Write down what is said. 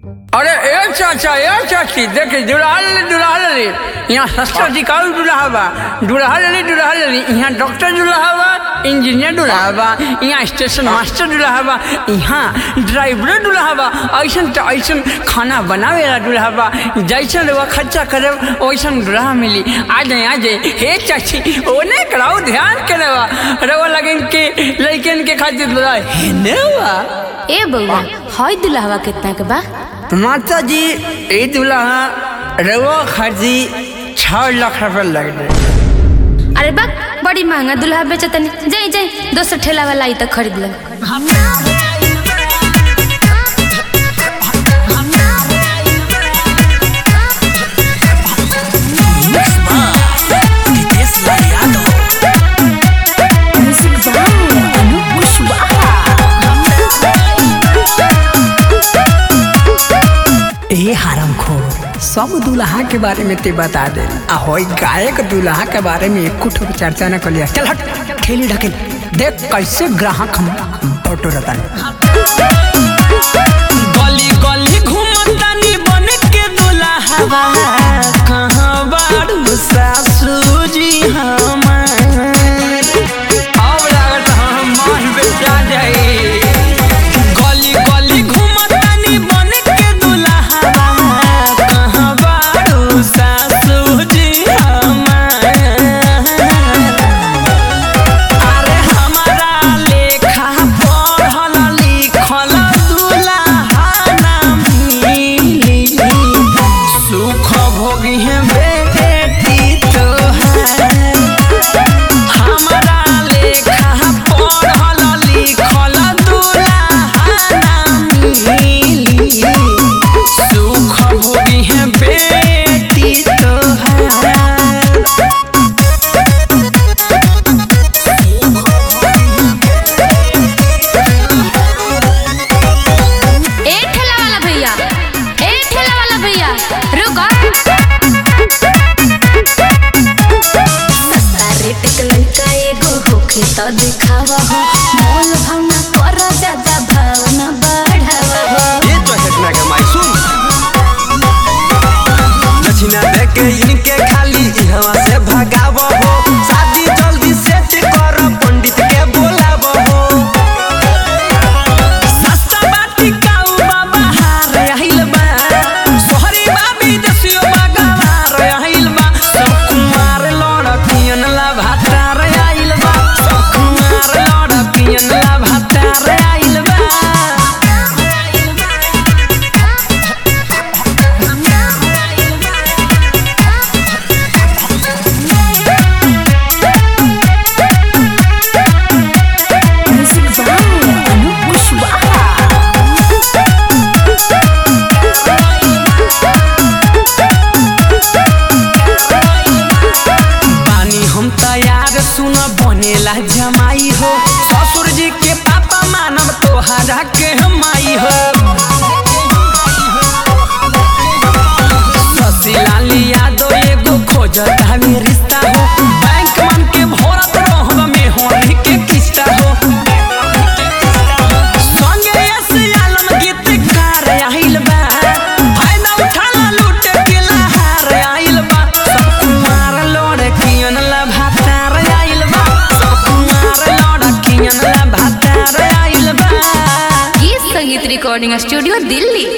अरे ए चाचा ए चाची देखे दुल्हा ले दुल्हा ले यहाँ सस्ता टिकाऊ दुल्हा बा दुल्हा ले दुल्हा ले यहाँ डॉक्टर दुल्हा बा इंजीनियर दुल्हा बा यहाँ स्टेशन मास्टर दुल्हा बा यहाँ ड्राइवर दुल्हा बा ऐसन तो ऐसन खाना बनावे वाला दुल्हा बा जैसन वो खर्चा करे वैसन दुल्हा मिली आ जाए आ जाए हे चाची ओने कराओ ध्यान करे बा रवा लगन के लड़कन के खातिर दुल्हा है ने बा ए बउआ हई दुल्हवा कितना के बा माता जी ई दुल्हा रवा खर्ची छः लाख रुपये लग गए अरे बा बड़ी महंगा दुल्हा बेचतनी जाई जाई दोसर ठेला वाला आई तो खरीद ले ए हरम खोर सब दुल्हा के बारे में ते बता दे आ होई गायक दुल्हा के बारे में एक कुछ चर्चा न कलिया चल हट खेली ढकेल देख कैसे ग्राहक हम बटोरतन गली गली घूमतानी बन के दुल्हा कहाँ बारू सासू जी हमार अब लागत हम मान बेचा जाए गली गली घूमतानी बन के दुल्हा कहाँ बारू सासू जी हमार अरे हमारा लेखा पढ़ल लिखल दुल्हा ना मिली सुख भोगी है बेटी तोहार हमारा लेखा पढ़ल लिखल दुल्हा ना मिली सुख भोगी है बेटी तोहार ए ठेला वाला भैया ए ठेला वाला भैया रुको सस्ता रेट के लइका एगो होखे तो दिखावा हो मोल भावना कर ज्यादा भावना बढ़ावा हो ये तो घटना के माई सुन दक्षिणा दे के इनके खाली इहवा से भगाव हो शादी जल्दी सेट कर पंडित के बोलाव हो सस्ता बाटी काऊ बाबा हार आइल बा सोहरी बाबी दसियो बागावार आइल बा सब कुमार लड़कियन ला भातार आइल बा सब कुमार लड़कियन ला भातार आइल बा बानी हम तैयार सुन बनेला जमाई हो ससुर जी के पापा मानव तोहरा के माई हो ससीलाल यादव एगो खोजत हवे रिश्ता हो बैंक मन के भरत रहब में होने के किस्ता हो संगे यस आलम गीतकार आइल बा फायदा उठाला लूट के लहार आइल बा सब कुमार लड़कियन ला भातार आइल बा सब कुमार लड़कियन ला भातार आइल बा गीत संगीत रिकॉर्डिंग स्टूडियो दिल्ली